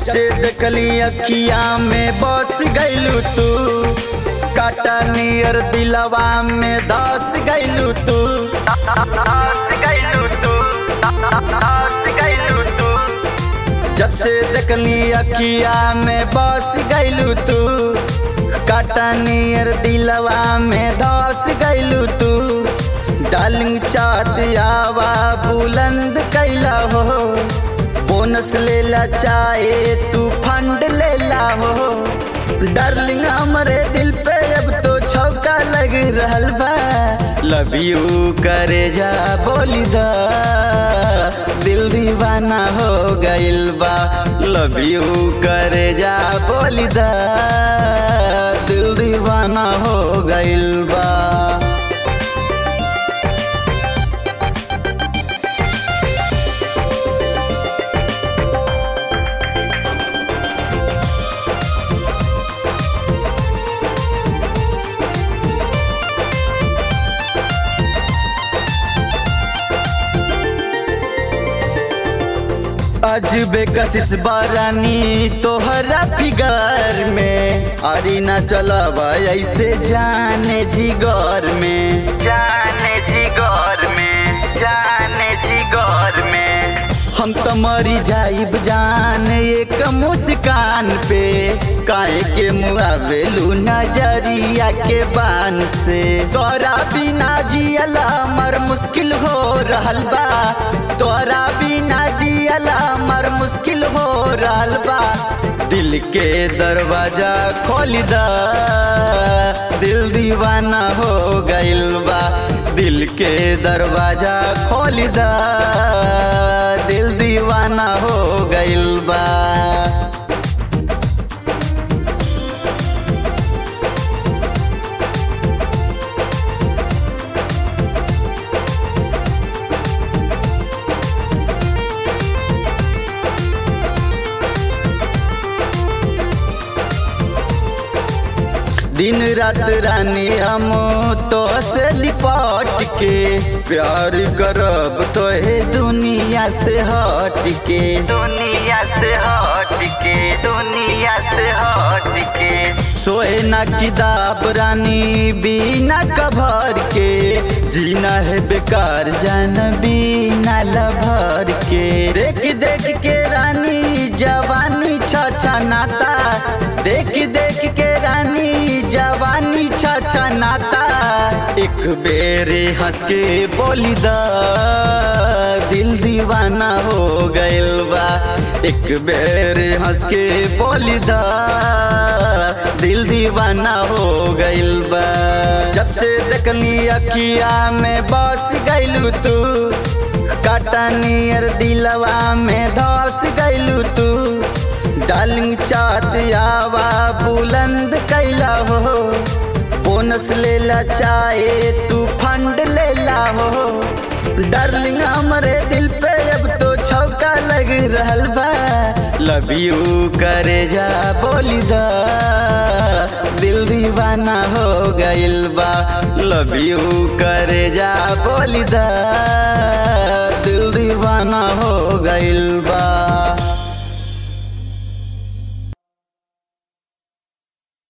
से देखली अखिया में बस गैलू तू काटा नियर दिलवा में धस गैलू तू धस गैलू तू धस गैलू तू जब से देखली अखिया में बस गैलू तू काटा नियर दिलवा में धस गैलू तू डालिंग चात आवा बुलंद कैला हो बोनस लेला चाहे तू फंड लेला हो डार्लिंग हमरे दिल पे अब तो छौका लग रहल बा लव यू करे जा बोली दा दिल दीवाना हो गइल बा लव यू करे जा बोली दा दिल दीवाना हो गइल बा अजबे कशिश बारानी तोहरा फिगर में अरे न चलावा ऐसे जाने जिगर में जाने जिगर में जाने जिगर में हम तो मरी जाइब जान एक मुस्कान पे काहे के मुआवेलू नजरिया के बान से तोरा बिना जियला मर मुश्किल हो रहल बा तोरा बिना जियला मर मुश्किल हो रहल बा दिल के दरवाजा खोल दा दिल दीवाना हो गइल बा दिल के दरवाजा खोल दा दिल दीवाना हो गइल बा दिन रात रानी हम तो से लिपट के प्यार करब तो हे दुनिया से हट के दुनिया से हट के दुनिया से हट के सोए ना किताब रानी बिना कभर के जीना है बेकार जान बिना लभर के देख देख के रानी जवानी छछा नाता देख देख के रानी जवानी छछा नाता एक बेरे हंस के बोली दा दिल दीवाना हो गइल बा एक बेरे हंस के बोली दा दिल दीवाना हो गइल बा जब से देखली अखिया में बस गइलू तू काटा नियर दिलवा में धस गइलू तू डालिंग चात आवा बुलंद कैला हो बोनस लेला चाहे तू फंड लेला हो डार्लिंग हमरे दिल पे अब तो छौका लग रहल बा लव यू करे जा बोली दा दिल दीवाना हो गइल बा लव यू करे जा बोली दा दिल दीवाना हो गइल